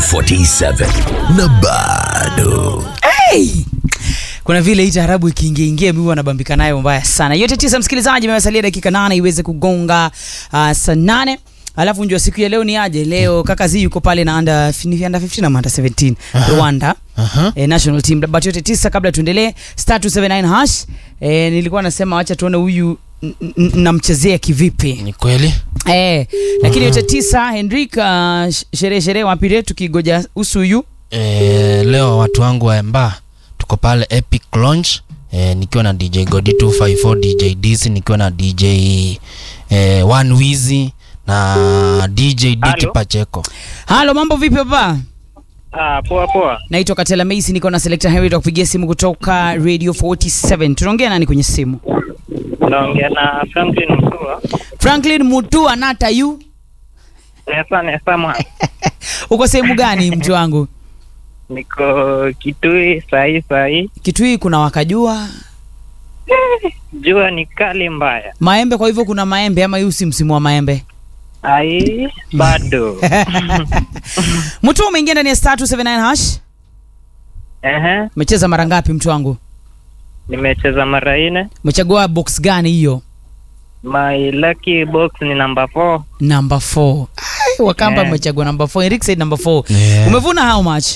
47 na bado hey! kuna vile hii taarabu ikiingia ingia mimi wanabambika nayo mbaya sana yote tisa msikilizaji imesalia dakika nane iweze kugonga uh, saa nane alafu njua siku ya leo ni aje leo kaka zi yuko pale na under, ni under 15 ama under 17 rwanda Aha. eh, national team but yote tisa kabla tuendelee star 279 hash eh, nilikuwa nasema wacha tuone huyu n- n- namchezea kivipi ni kweli eh, lakini yote tisa henrik uh, sh- sherehe sherehe wapire tukigoja usuyu e, leo watu wangu wa emba tuko pale epic launch e, nikiwa na dj godi 254 dj dc nikiwa na dj e, one wizi na dj diki Halo? pacheko halo mambo vipi papa Ah, poa poa. naitwa katela maisi niko na selector henry kupigia simu kutoka radio 47 tunaongea nani kwenye simu Naongea na Franklin Mtua. franklin mutua nata yu Nesa nesa mwa. uko sehemu gani mtu wangu Niko Kitui sahi sahi. kitu hii kuna wakajua Jua ni kali mbaya. maembe kwa hivyo kuna maembe ama hii si msimu wa maembe Ai, bado. mtu umeingia ndani ya star 279 hash Ehe, umecheza mara ngapi mtu wangu nimecheza mara nne. umechagua box gani hiyo My lucky box ni number 4. number 4 wakamba Yeah. umechagua number 4 Eric said number 4 Yeah. umevuna how much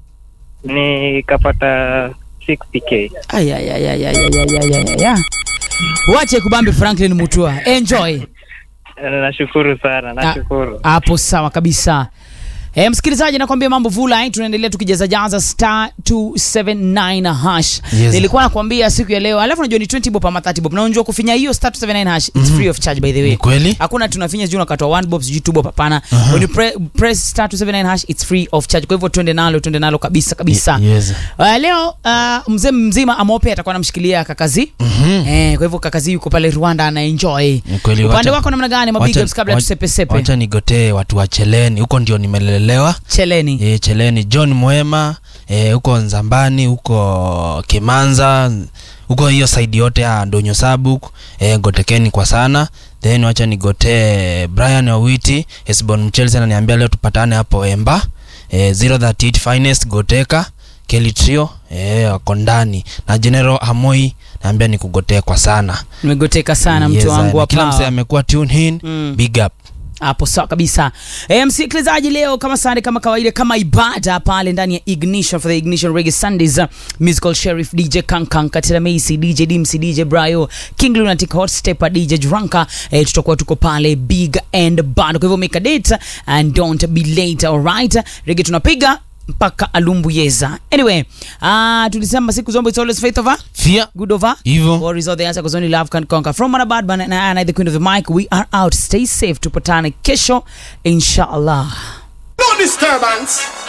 Nikapata 60k. Ay, ay, ay, ay, ay, ay, ay, ay, ay, ay. wache kubambi franklin mutua enjoy Nashukuru sana, nashukuru. hapo sawa kabisa E, msikilizaji nakwambia mambo vula tunaendelea tukijazajaza star 279 hash Yes. nilikuwa nakwambia siku ya leo alafu najua ni 20 bob ama 30 bob na unajua kufinya hiyo star 279 hash it's free of charge by the way Ni kweli? hakuna tunafinya sijui unakatwa 1 bob sijui 2 bob hapana when you pre, press star 279 hash it's free of charge kwa hivyo twende nalo twende nalo kabisa kabisa yes. Uh, leo uh, mzee mzima amope atakuwa anamshikilia kakazi Mhm. eh, kwa hivyo kakazi yuko pale rwanda anaenjoy Ni kweli, upande wacha- wako namna gani mabig wacha- ups kabla wacha- tusepesepe wacha nigotee watu wa cheleni huko ndio nimelelewa cheleni e, cheleni john mwema e, huko nzambani huko kimanza huko hiyo saidi yote ya ndonyo sabuk e, gotekeni kwa sana then wacha nigotee brian owiti esbon mchelsi ananiambia leo tupatane hapo emba e, 038 finest goteka keli trio e, wako ndani na general hamoi naambia nikugotee kwa sana nimegoteka sana Yes, mtu wangu na wa kila msee power. amekuwa tune in Mm. big up hapo sawa kabisa e, msikilizaji leo kama sande kama kawaida kama ibada pale ndani ya ignition for the ignition reggae sundays uh, musical sheriff dj kankan katila macy dj dimsi dj brayo king lunatic hot stepper dj drunka e, tutakuwa tuko pale big and band kwa hivyo make a date and don't be late alright rege tunapiga mpaka alumbuyeza anyway uh, tulisema siku zombo it's always faith over fia good over Hivyo. Worries are the answer because only love can conquer. From Manabad Ban- and I, the queen of the mic, we are out. Stay safe. Tupatane kesho, inshallah. No disturbance.